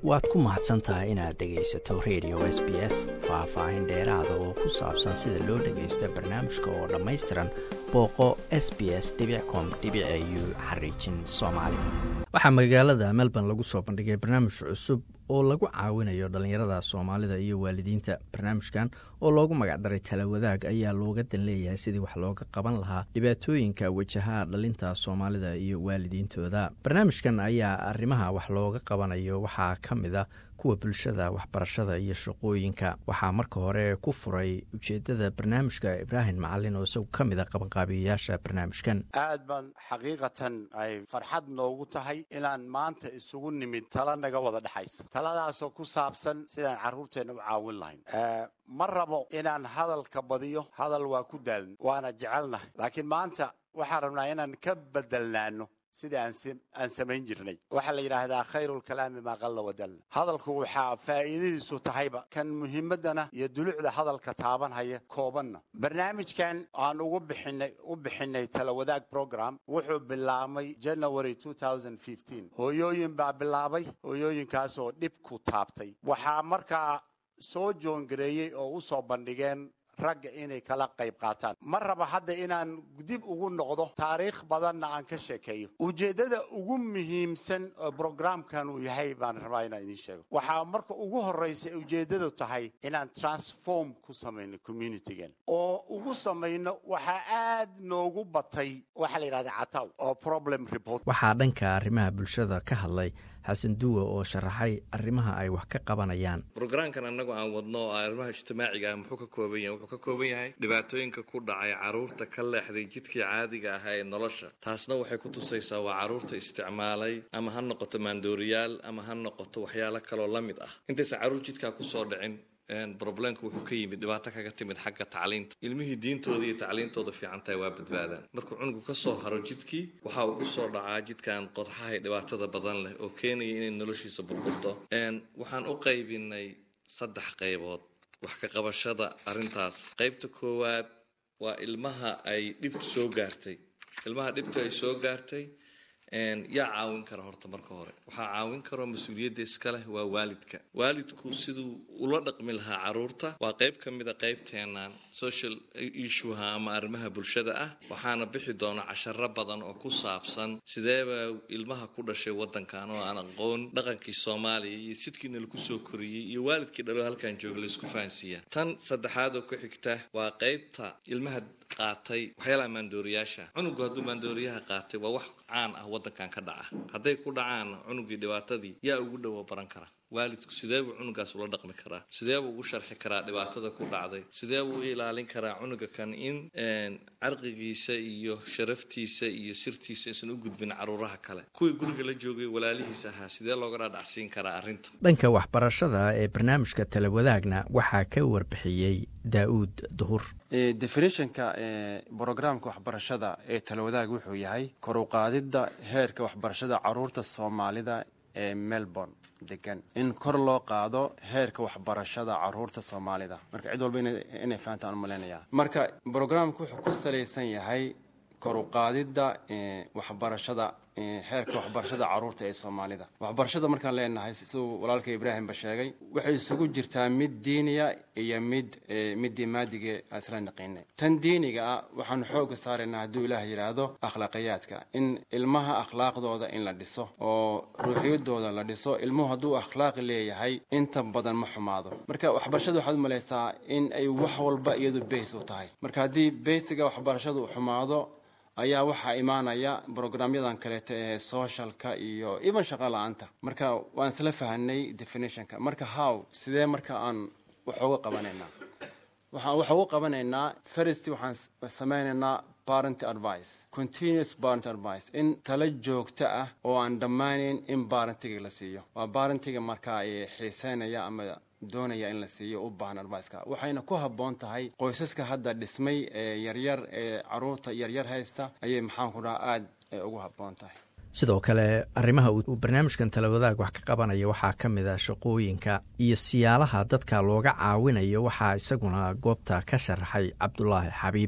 waad ku mahadsan tahay inaad dhegaysato radio s b s faah-faahin dheeraada oo ku saabsan sida loo dhagaysto barnaamijka oo dhammaystiran booqo s b s com u xariijin soomaali waxaa magaalada melbourne lagu soo bandhigay barnaamij cusub oo lagu caawinayo dhallinyarada soomaalida iyo waalidiinta barnaamijkan oo loogu magacdaray talawadaag ayaa looga dan leeyahay sidii wax looga qaban lahaa dhibaatooyinka wajaha dhalinta soomaalida iyo waalidiintooda barnaamijkan ayaa arrimaha wax looga qabanayo waxaa ka mid a kuwa bulshada waxbarashada iyo shaqooyinka waxaa marka hore ku furay ujeedada barnaamijka ibraahim macalin oo isagu ka mid a qabanqaabiyayaasha barnaamijkan aad baan xaqiiqatan ay farxad noogu tahay inaan maanta isugu nimid tala naga wada dhexaysa taladaasoo ku saabsan sidaan carruurteenna u caawin lahayn ma rabo inaan hadalka badiyo hadal waa ku daaln waana jecelnahay laakiin maanta waxaan rabnaa inaan ka bedelnaano sidai aan samayn jirnay waxaa la yidhaahdaa khayrulkalaami maa qalla wadalna hadalku waxaa faa'iidadiisu tahayba kan muhiimaddana iyo dulucda hadalka taabanhaya koobanna barnaamijkan aan ugu bixinay u bixinay talawadaag program wuxuu bilaabmay january hooyooyin baa bilaabay hooyooyinkaasoo dhibku taabtay waxaa markaa soo joongareeyey oo u soo bandhigeen ragga inay kala qayb qaataan ma raba hadda inaan dib ugu noqdo taariikh badanna aan ka sheekeeyo ujeeddada ugu muhiimsan oo brograamkan uu yahay baan rabaa inaan idiin sheego waxaa marka ugu horraysa ujeeddadu tahay inaan transform ku samayno communitygan oo ugu samayno waxaa aad noogu batay waxaa la yidhahda cataw oo problem report waxaa dhanka arrimaha bulshada ka hadlay xasan duwa oo sharaxay arrimaha ay wax ka qabanayaan brograamkan annagu aan wadno oo arrimaha ijtimaaciga ah muxuu ka kooban yahay wuxuu ka kooban yahay dhibaatooyinka ku dhacay carruurta ka leexday jidkii caadiga ahaa ee nolosha taasna waxay ku tusaysaa waa carruurta isticmaalay ama ha noqoto maandooriyaal ama ha noqoto waxyaalo kaloo la mid ah intaysan carruur jidkaa kusoo dhicin broblemka wuxuu ka yimid dhibaato kaga timid xagga tacliinta ilmihii diintooda iyo tacliintooda fiicantahay waa badbaadaan markuu cunugu ka soo haro jidkii waxa uu kusoo dhacaa jidkan qodxahay dhibaatada badan leh oo keenaya inay noloshiisa burburto waxaan u qaybinay saddex qaybood wax ka qabashada arrintaas qaybta koowaad waa ilmaha ay dhibtu soo gaartay ilmaha dhibtu ay soo gaartay yaa caawin kara horta marka hore waxaa caawin karo mas-uuliyadda iska leh waa waalidka waalidku siduu ula dhaqmi lahaa carruurta waa qayb ka mida qaybteennan social issueha ama arrimaha bulshada ah waxaana bixi doona casharo badan oo ku saabsan sideeba ilmaha ku dhashay waddankan oo aan aqoon dhaqankii soomaaliya iyo sidkiina lagu soo koriyey iyo waalidkii dhalo halkan jooga laisku fahansiiya tan saddexaad oo ku xigta waa qaybta ilmaha qaatay waxyaalaha maandooriyaasha cunugu hadduu maandooriyaha qaatay waa wax caan ah waddankan ka dhaca hadday ku dhacaan cunugii dhibaatadii yaa ugu dhowo baran kara waalidku sidee buu cunugaas ula dhaqmi karaa sidee buu ugu sharxi karaa dhibaatada ku dhacday sidee buu u ilaalin karaa cunuga kan in carqigiisa iyo sharaftiisa iyo sirtiisa aysan u gudbin caruuraha kale kuwii guriga la joogay walaalihiis ahaa sidee looga dhaadhacsiin karaa arrinta dhanka waxbarashada ee barnaamijka talawadaagna waxaa ka warbixiyey daa'uud duhur definitionka brograamka waxbarashada ee talawadaag wuxuu yahay koruqaadidda heerka waxbarashada caruurta soomaalida ee melbourne degan in kor loo qaado heerka waxbarashada caruurta soomaalida marka cid walba inay fahantaan umalaynaya marka brograamka wuxuu ku salaysan yahay koruqaadidda waxbarashada heerka waxbarashada caruurta ee soomaalida waxbarashada markaan leenahay siduu walaalka ibraahimba sheegay waxay isugu jirtaa mid diiniya iyo mid midii maadige isla naqina tan diiniga ah waxaanu xooga saaraynaa hadduu ilaah yidhaahdo akhlaaqiyaadka in ilmaha akhlaaqdooda in la dhiso oo ruuxiyadooda la dhiso ilmuhu hadduu akhlaaqi leeyahay inta badan ma xumaado marka waxbarashada waxaad umalaysaa in ay wax walba iyadu bays u tahay marka haddii baysiga waxbarashadu xumaado ayaa waxaa imaanaya brograamyadan kaleeto ee socialka iyo even shaqa la-aanta marka waan isla fahanay definitionka marka how sidee marka aan wax uga qabanaynaa waxaan wax uga qabanaynaa first waxaan sameynaynaa parent advice continuous parent advice in tala joogto ah oo aan dhammaaneyn in barentiga la siiyo waa barentiga markaa xiiseynaya ama doonaya in la siiyo u baahan adviceka waxayna ku habboon tahay qoysaska hadda dhismay ee yaryar ee caruurta yaryar haysta ayay maxaanku dhaha aada ugu habboon tahay sidoo kale arrimaha uu barnaamijkan talawadaag wax ka qabanaya waxaa ka mid a shaqooyinka iyo siyaalaha dadka looga caawinayo waxaa isaguna goobta ka sharaxay cabdulaahi xabiib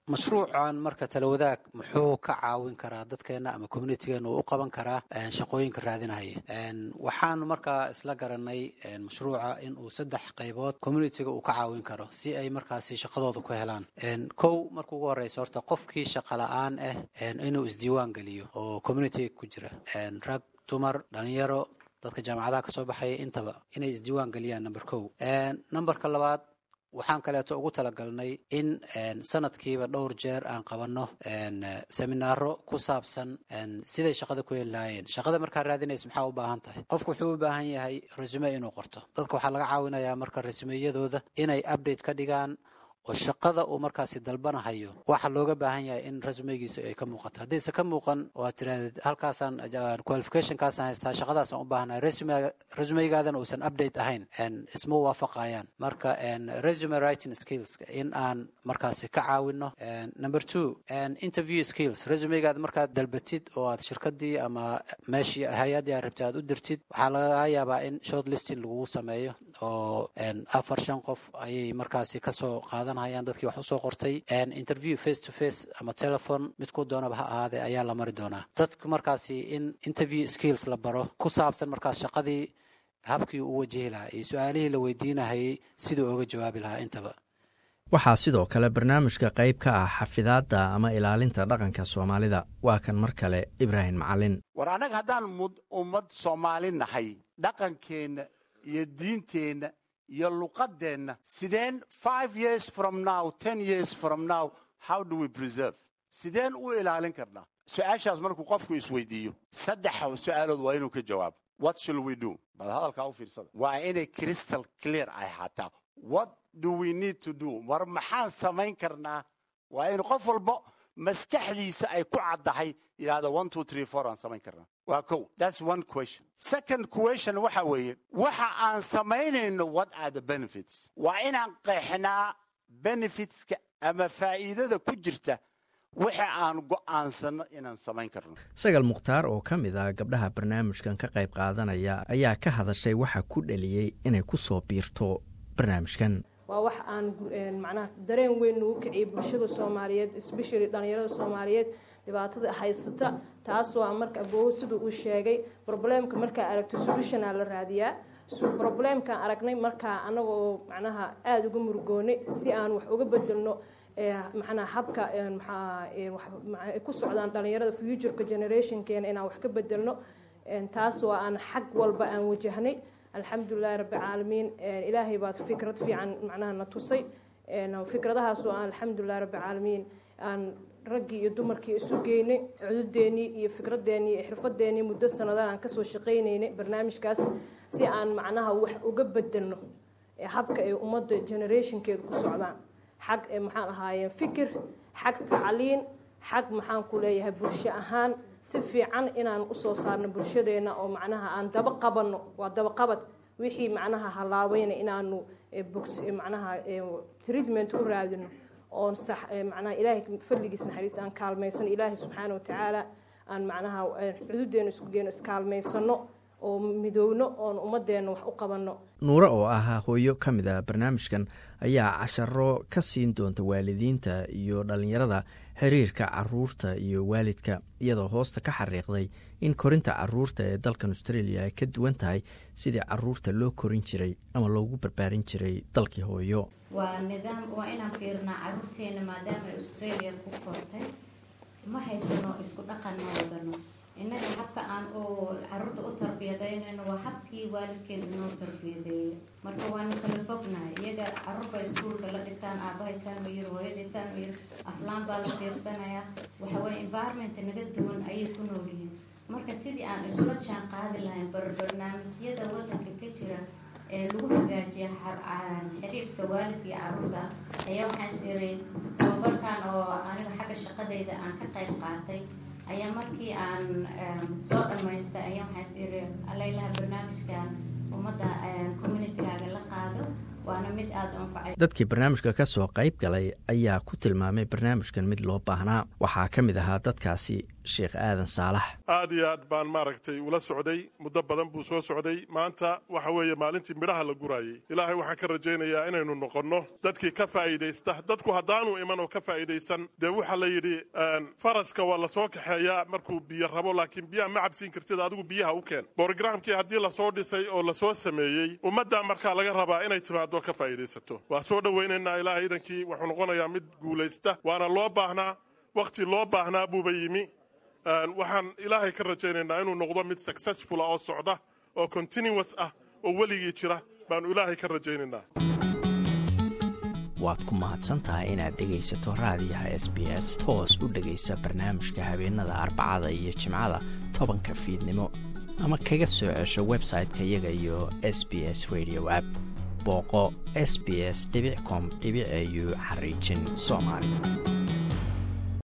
mashruucan marka talawadaag muxuu ka caawin karaa dadkeena ama communitigeena uu u qaban karaa shaqooyinka raadinaya waxaanu markaa isla garanay mashruuca in uu saddex qaybood communitiga uu ka caawin karo si ay markaasi shaqadooda ku helaan kow marka ugu horeysa horta qofkii shaqa la-aan ah inuu isdiiwaan geliyo oo communitiga ku jira rag dumar dhalinyaro dadka jaamacadaha kasoo baxaya intaba inay isdiiwaan geliyaan number kow numberka labaad waxaan kaleeto ugu talagalnay in sanadkiiba dhowr jeer aan qabanno seminaaro ku saabsan siday shaqada ku heli lahaayeen shaqada markaa raadinaysa maxaa u baahan tahay qofku wuxuu u baahan yahay resume inuu qorto dadka waxaa laga caawinayaa marka resumeyadooda inay update ka dhigaan oo shaqada uu markaasi dalbanahayo waxa looga baahan yahay in resumegiisa ay ka muuqato haddayse ka muuqan oo aad tirahdid halkaasaan qualificationkaasaan haystaa shaqadaasaan u baahanahay resumeygaadana uusan update ahayn isma waafaqayaan marka resume writing skills in aan markaasi ka caawino number two interview skills resumeygaada markaad dalbatid oo aad shirkadii ama meeshii hay-addii aad rabtay aad u dirtid waxaa laga yaabaa in short listing lagugu sameeyo oo afar shan qof ayay markaasi kasoo qaadan hayaan dadkii wax usoo qortay interview face to face ama telephone midkuu doonaba ha ahaadee ayaa la mari doonaa dadku markaasi in interview skills la baro ku saabsan markaas shaqadii habkii u wajihi lahaa iyo su-aalihii la weydiinahayay siduu oga jawaabi lahaa intaba waxaa sidoo kale barnaamijka qayb ka ah xafidaadda ama ilaalinta dhaqanka soomaalida waa kan mar kale ibraahim macalin war annaga haddaan ummad soomaali nahay dhaqankeenna iyo diinteenna iyo luqadeenna sideen five years from now ten years from now how do we preserve sideen u ilaalin karnaa su-aashaas markuu qofku isweydiiyo saddex su-aalood waa inuu ka jawaabo what shall we do bal hadalkaa u fiirsada waa inay crystal clear ay ahaataa what do we need to do war maxaan samayn karnaa waa in qof walba maskaxdiisa ay ku caddahay yidhahda one two three four aan samayn karnaa waa kow that's one question second question waxa weeye waxa aan samaynayno what are the benefits waa inaan qeexnaa benefitska ama faa'iidada ku jirta waxa aan go'aansano inaan samayn karno sagal mukhtaar oo ka mid ah gabdhaha barnaamijkan ka qayb qaadanaya ayaa ka hadashay waxa ku dhaliyey inay ku soo biirto barnaamijkan waa wax aan macnaha dareen weyn nagu kiciyay bulshada soomaaliyeed especially dhallinyarada soomaaliyeed dhibaatada haysata taasoo a marka aboowo siduu uu sheegay probleemka markaa aragto solutionaa la raadiyaa probleemkaan aragnay markaa anagoo macnaha aada uga murugoonay si aan wax uga bedelno macnaha habka maxaa ku socdaan dhallinyarada futureka generationkeena inaan wax ka bedelno taasoo aan xag walba aan wajahnay alxamdulilahi rabbilcaalamiin ilaahay baad fikrad fiican macnaha na tusay fikradahaasoo aan alxamdulilahi rabbilcaalamiin aan raggii iyo dumarkii isu geynay cududeenii iyo fikradeennii iyo xirfadeenii muddo sanada aan kasoo shaqaynaynay barnaamijkaas si aan macnaha wax uga bedelno habka ay ummadda generationkeeda ku socdaan xag maxaan ahaayeen fikir xag tacliin xag maxaan ku leeyahay bulsho ahaan si fiican inaan usoo saarno bulshadeena oo macnaha aan daba qabanno waa dabaqabad wixii macnaha halaaweyna inaanu macnaha treatment u raadino oon sax macnaha ilaahay fadligiis naxariista aan kaalmaysano ilaahay subxaana watacaala aan macnaha cududeena isku geeno iskaalmaysano oo midowno oon ummadeenna wax u qabanno nuure oo ahaa hooyo ka mid ah barnaamijkan ayaa casharo ka siin doonta waalidiinta iyo dhallinyarada xiriirka caruurta iyo waalidka iyadoo hoosta ka xariiqday in korinta caruurta ee dalkan australia ay ka duwan tahay sidii caruurta loo korin jiray ama loogu barbaarin jiray dalkii hooyo waa nidaam waa inaan fiirnaa caruurteena maadaama ay australia ku kortay ma haysano isku dhaqan ma wadano innaga habka aan u caruurta u tarbiyadaynayno waa habkii waalidkeen inoo tarbiyadeeyo marka waanu kala fognahay iyaga caruurba iskuulka la dhigtaan aabahaysaan ma yiri hooyadaysaan ma yiri aflaan baa la fiirsanayaa waxaweye environment naga duwan ayay ku nool yihiin marka sidii aan isula jaan qaadi lahayn barnaamijyada wadanka ka jira ee lagu hagaajiya xiriirka waalidka iyo caruurta ayaa waxaan siray tababarkan oo aniga xagga shaqadayda aan ka qayb qaatay ayaa markii aan soo dhamaystay ayaa waxaas iri alaylaha barnaamijkan ummadda communitygaaga la qaado waana mid aada u anfacay dadkii barnaamijka ka soo qayb galay ayaa ku tilmaamay barnaamijkan mid loo baahnaa waxaa ka mid ahaa dadkaasi sheekh aadan saalax aad iyo aad baan maaragtay ula socday muddo badan buu soo socday maanta waxa weeye maalintii midhaha la guraayey ilaahay waxaan ka rajaynayaa inaynu noqonno dadkii ka faa'iidaysta dadku haddaanu iman oo ka faa'idaysan dee waxaa la yidhi faraska waa lasoo kaxeeyaa markuu biyo rabo laakiin biyaha ma cabsiin kartid adigu biyaha u keen borogramkii haddii lasoo dhisay oo lasoo sameeyey ummaddaa markaa laga rabaa inay timaado ka faa'idaysato waa soo dhowaynaynaa ilaahay idankii wuxuu noqonayaa mid guulaysta waana loo baahnaa wakhti loo baahnaa buuba yimi waxaan ilaahay ka rajaynaynaa inuu noqdo mid successfula oo socda oo continuous ah oo weligii jira baanu ilaahay ka rajaynaynaa waad ku mahadsantahay inaad dhegaysato raadiyaha s b s toos u dhegaysa barnaamijka habeenada arbacada iyo jimcada tobanka fiidnimo ama kaga soo cesho website-ka iyaga iyo s b s radio app booqo s b s com au xariijin soomaali